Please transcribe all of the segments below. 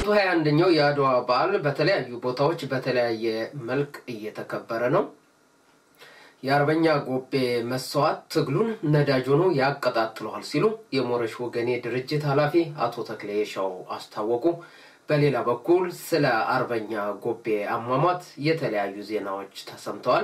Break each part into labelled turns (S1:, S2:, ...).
S1: ሀያ አንደኛው የአድዋ በዓል በተለያዩ ቦታዎች በተለያየ መልክ እየተከበረ ነው። የአርበኛ ጎቤ መስዋዕት ትግሉን ነዳጅ ሆኖ ያቀጣጥለዋል ሲሉ የሞረሽ ወገኔ ድርጅት ኃላፊ አቶ ተክሌ ሻው አስታወቁ። በሌላ በኩል ስለ አርበኛ ጎቤ አሟሟት የተለያዩ ዜናዎች ተሰምተዋል።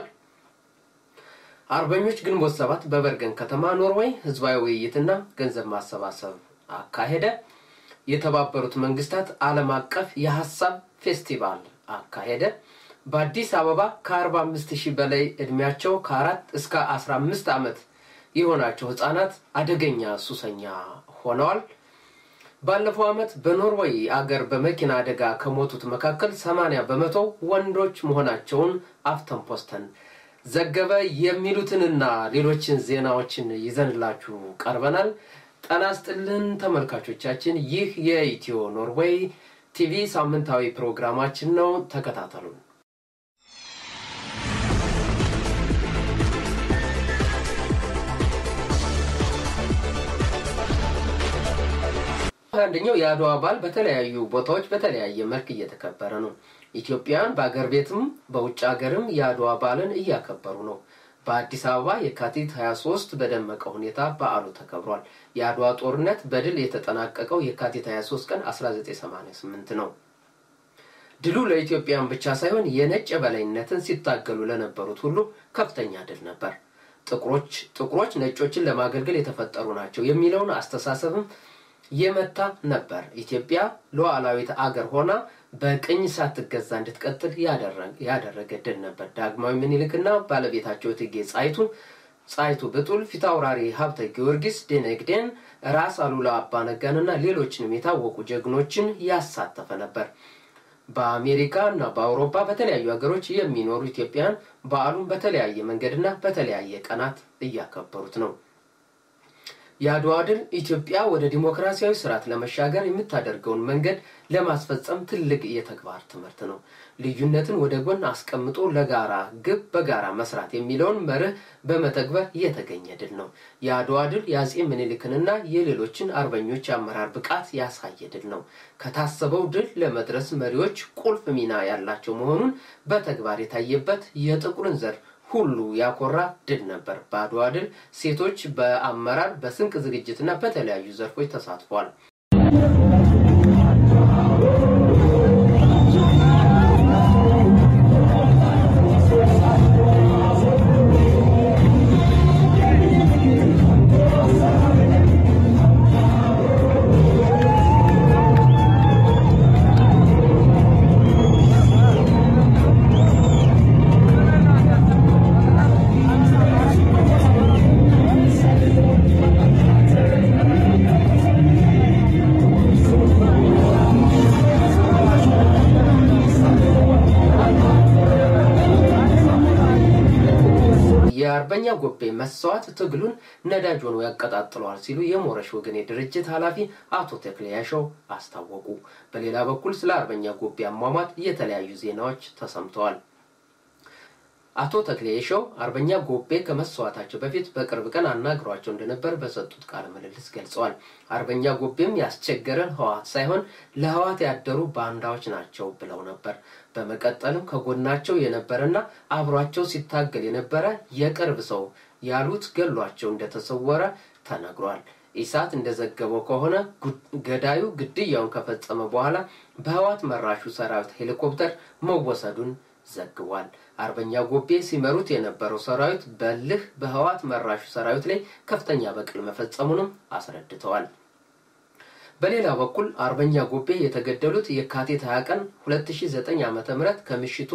S1: አርበኞች ግንቦት ሰባት በበርገን ከተማ ኖርዌይ ህዝባዊ ውይይትና ገንዘብ ማሰባሰብ አካሄደ። የተባበሩት መንግስታት ዓለም አቀፍ የሀሳብ ፌስቲቫል አካሄደ። በአዲስ አበባ ከ45 ሺህ በላይ እድሜያቸው ከአራት እስከ 15 ዓመት የሆናቸው ህጻናት አደገኛ ሱሰኛ ሆነዋል። ባለፈው ዓመት በኖርዌይ አገር በመኪና አደጋ ከሞቱት መካከል 80 በመቶ ወንዶች መሆናቸውን አፍተን ፖስተን ዘገበ። የሚሉትንና ሌሎችን ዜናዎችን ይዘንላችሁ ቀርበናል። ጤና ይስጥልን ተመልካቾቻችን፣ ይህ የኢትዮ ኖርዌይ ቲቪ ሳምንታዊ ፕሮግራማችን ነው። ተከታተሉን። አንደኛው የአድዋ በዓል በተለያዩ ቦታዎች በተለያየ መልክ እየተከበረ ነው። ኢትዮጵያውያን በአገር ቤትም በውጭ ሀገርም የአድዋ በዓልን እያከበሩ ነው። በአዲስ አበባ የካቲት 23 በደመቀ ሁኔታ በዓሉ ተከብሯል። የአድዋ ጦርነት በድል የተጠናቀቀው የካቲት 23 ቀን 1988 ነው። ድሉ ለኢትዮጵያን ብቻ ሳይሆን የነጭ የበላይነትን ሲታገሉ ለነበሩት ሁሉ ከፍተኛ ድል ነበር። ጥቁሮች ጥቁሮች ነጮችን ለማገልገል የተፈጠሩ ናቸው የሚለውን አስተሳሰብም የመታ ነበር። ኢትዮጵያ ሉዓላዊት አገር ሆና በቅኝ ሳትገዛ እንድትቀጥል ያደረገ ድል ነበር። ዳግማዊ ምኒልክና ባለቤታቸው እቴጌ ጣይቱ ጣይቱ ብጡል፣ ፊታውራሪ ሀብተ ጊዮርጊስ ደነግዴን፣ ራስ አሉላ አባነጋንና ሌሎችንም የታወቁ ጀግኖችን ያሳተፈ ነበር። በአሜሪካ እና በአውሮፓ በተለያዩ ሀገሮች የሚኖሩ ኢትዮጵያውያን በዓሉን በተለያየ መንገድና በተለያየ ቀናት እያከበሩት ነው። የአድዋ ድል ኢትዮጵያ ወደ ዲሞክራሲያዊ ስርዓት ለመሻገር የምታደርገውን መንገድ ለማስፈጸም ትልቅ የተግባር ትምህርት ነው። ልዩነትን ወደ ጎን አስቀምጦ ለጋራ ግብ በጋራ መስራት የሚለውን መርህ በመተግበር የተገኘ ድል ነው። የአድዋ ድል የአጼ ምኒልክንና የሌሎችን አርበኞች የአመራር ብቃት ያሳየ ድል ነው። ከታሰበው ድል ለመድረስ መሪዎች ቁልፍ ሚና ያላቸው መሆኑን በተግባር የታየበት የጥቁርን ዘር ሁሉ ያኮራ ድል ነበር። በአድዋ ድል ሴቶች በአመራር በስንቅ ዝግጅትና በተለያዩ ዘርፎች ተሳትፏል። የአርበኛ ጎቤ መስዋዕት ትግሉን ነዳጅ ሆኖ ያቀጣጥለዋል ሲሉ የሞረሽ ወገኔ ድርጅት ኃላፊ አቶ ተክሌ ያሸው አስታወቁ። በሌላ በኩል ስለ አርበኛ ጎቤ አሟሟት የተለያዩ ዜናዎች ተሰምተዋል። አቶ ተክሌ የሸው አርበኛ ጎቤ ከመስዋዕታቸው በፊት በቅርብ ቀን አናግሯቸው እንደነበር በሰጡት ቃለ ምልልስ ገልጸዋል። አርበኛ ጎቤም ያስቸገረን ህወሓት ሳይሆን ለህወሓት ያደሩ ባንዳዎች ናቸው ብለው ነበር። በመቀጠልም ከጎናቸው የነበረና አብሯቸው ሲታገል የነበረ የቅርብ ሰው ያሉት ገሏቸው እንደተሰወረ ተነግሯል። ኢሳት እንደዘገበው ከሆነ ገዳዩ ግድያውን ከፈጸመ በኋላ በህወሓት መራሹ ሰራዊት ሄሊኮፕተር መወሰዱን ዘግቧል። አርበኛ ጎቤ ሲመሩት የነበረው ሰራዊት በልህ በህወሓት መራሹ ሰራዊት ላይ ከፍተኛ በቀል መፈጸሙንም አስረድተዋል። በሌላ በኩል አርበኛ ጎቤ የተገደሉት የካቲት 20 ቀን 2009 ዓ ም ከምሽቱ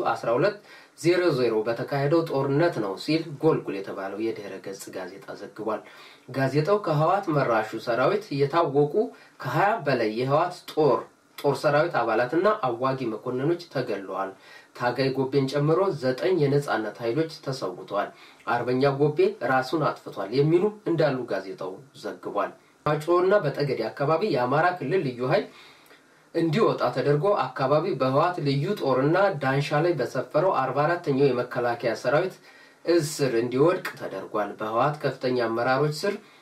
S1: 1200 በተካሄደው ጦርነት ነው ሲል ጎልጉል የተባለው የድህረ ገጽ ጋዜጣ ዘግቧል። ጋዜጣው ከህወሓት መራሹ ሰራዊት የታወቁ ከ20 በላይ የህወሓት ጦር ጦር ሰራዊት አባላትና አዋጊ መኮንኖች ተገለዋል። ታጋይ ጎቤን ጨምሮ ዘጠኝ የነጻነት ኃይሎች ተሰውተዋል። አርበኛ ጎቤ ራሱን አጥፍቷል የሚሉ እንዳሉ ጋዜጣው ዘግቧል። ማጮና በጠገዴ አካባቢ የአማራ ክልል ልዩ ኃይል እንዲወጣ ተደርጎ አካባቢው በህወሓት ልዩ ጦርና ዳንሻ ላይ በሰፈረው አርባ አራተኛው የመከላከያ ሰራዊት እስር እንዲወድቅ ተደርጓል። በህወሓት ከፍተኛ አመራሮች ስር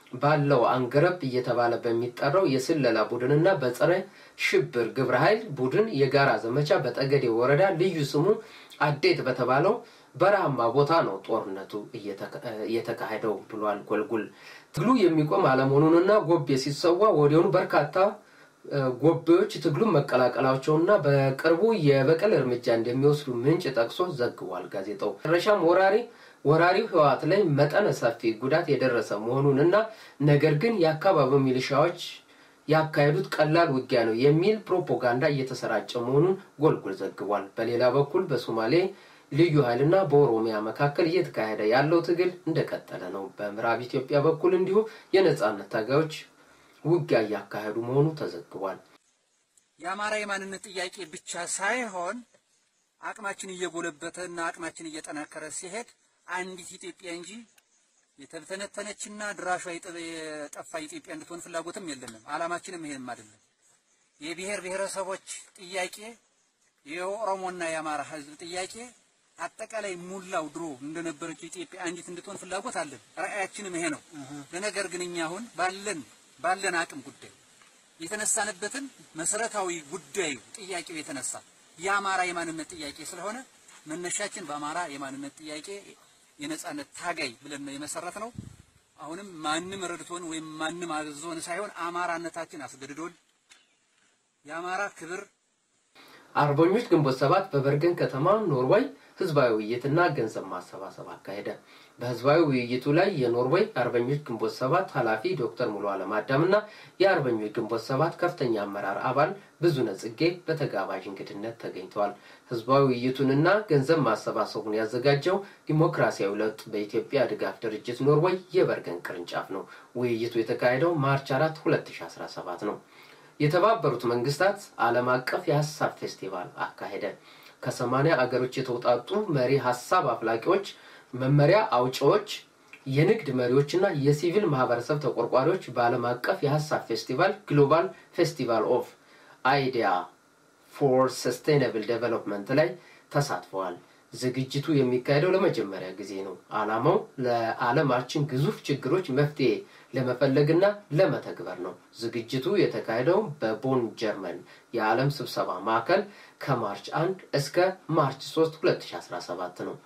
S1: ባለው አንገረብ እየተባለ በሚጠራው የስለላ ቡድንና በጸረ ሽብር ግብረ ኃይል ቡድን የጋራ ዘመቻ በጠገዴ ወረዳ ልዩ ስሙ አዴት በተባለው በረሃማ ቦታ ነው ጦርነቱ እየተካሄደው ብሏል ጎልጉል። ትግሉ የሚቆም አለመሆኑንና ጎቤ ሲሰዋ ወዲያውኑ በርካታ ጎቤዎች ትግሉን መቀላቀላቸውና በቅርቡ የበቀል እርምጃ እንደሚወስዱ ምንጭ ጠቅሶ ዘግቧል ጋዜጣው። መጨረሻም ወራሪ ወራሪው ህወሓት ላይ መጠነ ሰፊ ጉዳት የደረሰ መሆኑንና ነገር ግን የአካባቢው ሚሊሻዎች ያካሄዱት ቀላል ውጊያ ነው የሚል ፕሮፓጋንዳ እየተሰራጨ መሆኑን ጎልጉል ዘግቧል። በሌላ በኩል በሶማሌ ልዩ ኃይልና በኦሮሚያ መካከል እየተካሄደ ያለው ትግል እንደቀጠለ ነው። በምዕራብ ኢትዮጵያ በኩል እንዲሁ የነጻነት ታጋዮች ውጊያ እያካሄዱ መሆኑ ተዘግቧል።
S2: የአማራ የማንነት ጥያቄ ብቻ ሳይሆን አቅማችን እየጎለበተ እና አቅማችን እየጠናከረ ሲሄድ አንዲት ኢትዮጵያ እንጂ የተተነተነችና ድራሿ የጠፋ ኢትዮጵያ እንድትሆን ፍላጎትም የለንም። ዓላማችንም ይሄንም አይደለም። የብሔር ብሔረሰቦች ጥያቄ የኦሮሞና የአማራ ሕዝብ ጥያቄ አጠቃላይ ሙላው ድሮ እንደነበረችው ኢትዮጵያ አንዲት እንድትሆን ፍላጎት አለን። ራዕያችንም ይሄ ነው። ለነገር ግን እኛ አሁን ባለን ባለን አቅም ጉዳይ የተነሳንበትን መሰረታዊ ጉዳዩ ጥያቄው የተነሳ የአማራ የማንነት ጥያቄ ስለሆነ መነሻችን በአማራ የማንነት ጥያቄ የነጻነት ታጋይ ብለን ነው የመሰረት ነው። አሁንም ማንም ረድቶን ወይም ማንም አዞን ሳይሆን አማራነታችን አስገድዶን የአማራ ክብር
S1: አርበኞች ግንቦት ሰባት በበርገን ከተማ ኖርዌይ ህዝባዊ ውይይትና ገንዘብ ማሰባሰብ አካሄደ። በህዝባዊ ውይይቱ ላይ የኖርዌይ አርበኞች ግንቦት ሰባት ኃላፊ ዶክተር ሙሉ አለም አዳም እና የአርበኞች ግንቦት ሰባት ከፍተኛ አመራር አባል ብዙነህ ጽጌ በተጋባዥ እንግድነት ተገኝተዋል። ህዝባዊ ውይይቱንና ገንዘብ ማሰባሰቡን ያዘጋጀው ዲሞክራሲያዊ ለውጥ በኢትዮጵያ ድጋፍ ድርጅት ኖርዌይ የበርገን ቅርንጫፍ ነው። ውይይቱ የተካሄደው ማርች 4 2017 ነው። የተባበሩት መንግስታት ዓለም አቀፍ የሀሳብ ፌስቲቫል አካሄደ። ከሰማኒያ አገሮች የተውጣጡ መሪ ሀሳብ አፍላቂዎች፣ መመሪያ አውጪዎች፣ የንግድ መሪዎችና የሲቪል ማህበረሰብ ተቆርቋሪዎች በዓለም አቀፍ የሀሳብ ፌስቲቫል ግሎባል ፌስቲቫል ኦፍ አይዲያ ፎር ሰስቴናብል ዴቨሎፕመንት ላይ ተሳትፈዋል። ዝግጅቱ የሚካሄደው ለመጀመሪያ ጊዜ ነው። ዓላማው ለዓለማችን ግዙፍ ችግሮች መፍትሄ ለመፈለግና ለመተግበር ነው። ዝግጅቱ የተካሄደው በቦን ጀርመን የዓለም ስብሰባ ማዕከል ከማርች 1 እስከ ማርች 3 2017 ነው።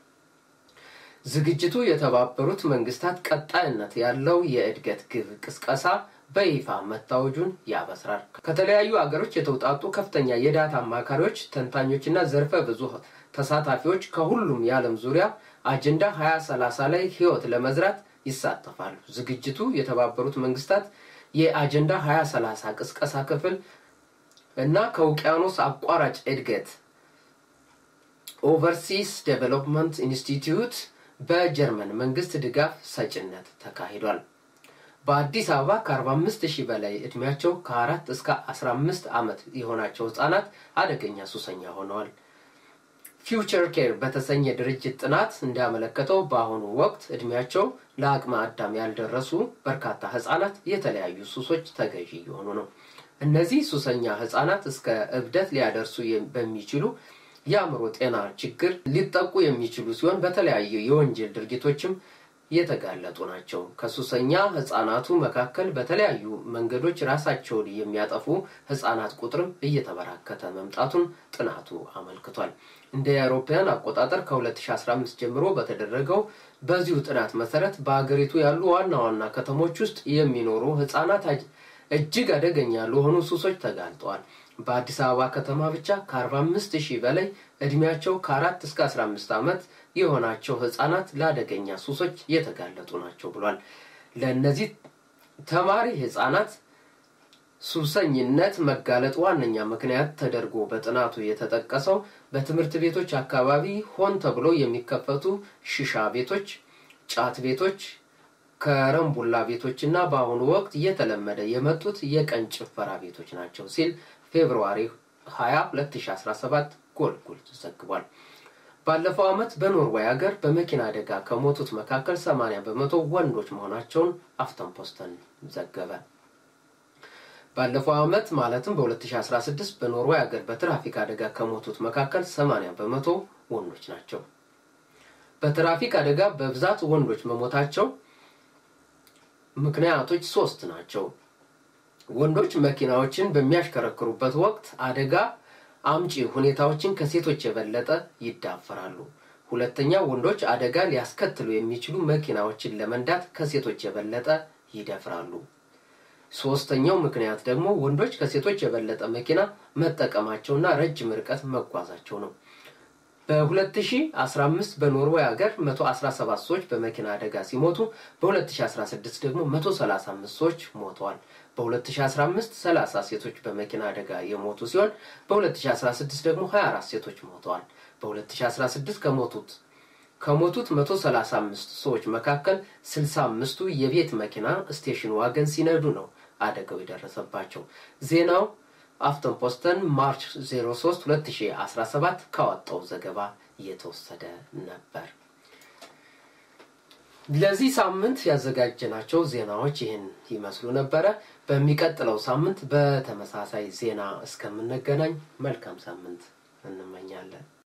S1: ዝግጅቱ የተባበሩት መንግስታት ቀጣይነት ያለው የእድገት ግብ ቅስቀሳ በይፋ መታወጁን ያበስራል። ከተለያዩ አገሮች የተውጣጡ ከፍተኛ የዳታ አማካሪዎች፣ ተንታኞችና ዘርፈ ብዙ ተሳታፊዎች ከሁሉም የዓለም ዙሪያ አጀንዳ 2030 ላይ ህይወት ለመዝራት ይሳተፋሉ። ዝግጅቱ የተባበሩት መንግስታት የአጀንዳ 2030 ቅስቀሳ ክፍል እና ከውቅያኖስ አቋራጭ እድገት ኦቨርሲስ ዴቨሎፕመንት ኢንስቲትዩት በጀርመን መንግስት ድጋፍ ሰጭነት ተካሂዷል። በአዲስ አበባ ከ45 ሺህ በላይ እድሜያቸው ከ4 እስከ 15 ዓመት የሆናቸው ህጻናት አደገኛ ሱሰኛ ሆነዋል። ፊውቸር ኬር በተሰኘ ድርጅት ጥናት እንዳመለከተው በአሁኑ ወቅት እድሜያቸው ለአቅመ አዳም ያልደረሱ በርካታ ህጻናት የተለያዩ ሱሶች ተገዢ እየሆኑ ነው። እነዚህ ሱሰኛ ህጻናት እስከ እብደት ሊያደርሱ በሚችሉ የአእምሮ ጤና ችግር ሊጠቁ የሚችሉ ሲሆን በተለያዩ የወንጀል ድርጊቶችም የተጋለጡ ናቸው። ከሱሰኛ ህጻናቱ መካከል በተለያዩ መንገዶች ራሳቸውን የሚያጠፉ ህጻናት ቁጥርም እየተበራከተ መምጣቱን ጥናቱ አመልክቷል። እንደ አውሮፓውያን አቆጣጠር ከ2015 ጀምሮ በተደረገው በዚሁ ጥናት መሰረት በሀገሪቱ ያሉ ዋና ዋና ከተሞች ውስጥ የሚኖሩ ህጻናት እጅግ አደገኛ ለሆኑ ሱሶች ተጋልጠዋል። በአዲስ አበባ ከተማ ብቻ ከ45 ሺህ በላይ እድሜያቸው ከ4 እስከ 15 ዓመት የሆናቸው ህጻናት ለአደገኛ ሱሶች የተጋለጡ ናቸው ብሏል። ለእነዚህ ተማሪ ህጻናት ሱሰኝነት መጋለጥ ዋነኛ ምክንያት ተደርጎ በጥናቱ የተጠቀሰው በትምህርት ቤቶች አካባቢ ሆን ተብሎ የሚከፈቱ ሽሻ ቤቶች፣ ጫት ቤቶች፣ ከረምቡላ ቤቶች እና በአሁኑ ወቅት እየተለመደ የመጡት የቀን ጭፈራ ቤቶች ናቸው ሲል ፌብርዋሪ 20 2017 ጎልጉል ዘግቧል። ባለፈው ዓመት በኖርዌይ ሀገር በመኪና አደጋ ከሞቱት መካከል 80 በመቶ ወንዶች መሆናቸውን አፍተን ፖስተን ዘገበ። ባለፈው ዓመት ማለትም በ2016 በኖርዌይ ሀገር በትራፊክ አደጋ ከሞቱት መካከል 80 በመቶ ወንዶች ናቸው። በትራፊክ አደጋ በብዛት ወንዶች መሞታቸው ምክንያቶች ሶስት ናቸው። ወንዶች መኪናዎችን በሚያሽከረክሩበት ወቅት አደጋ አምጪ ሁኔታዎችን ከሴቶች የበለጠ ይዳፈራሉ። ሁለተኛ፣ ወንዶች አደጋ ሊያስከትሉ የሚችሉ መኪናዎችን ለመንዳት ከሴቶች የበለጠ ይደፍራሉ። ሶስተኛው ምክንያት ደግሞ ወንዶች ከሴቶች የበለጠ መኪና መጠቀማቸውና ረጅም ርቀት መጓዛቸው ነው። በ2015 በኖርዌይ ሀገር 117 ሰዎች በመኪና አደጋ ሲሞቱ በ2016 ደግሞ 135 ሰዎች ሞተዋል። በ2015 30 ሴቶች በመኪና አደጋ የሞቱ ሲሆን በ2016 ደግሞ 24 ሴቶች ሞተዋል። በ2016 ከሞቱት ከሞቱት 135 ሰዎች መካከል 65ቱ የቤት መኪና ስቴሽን ዋገን ሲነዱ ነው አደጋው የደረሰባቸው። ዜናው አፍተን ፖስተን ማርች 03 2017 ካወጣው ዘገባ እየተወሰደ ነበር። ለዚህ ሳምንት ያዘጋጀናቸው ዜናዎች ይህን ይመስሉ ነበረ። በሚቀጥለው ሳምንት በተመሳሳይ ዜና እስከምንገናኝ መልካም ሳምንት እንመኛለን።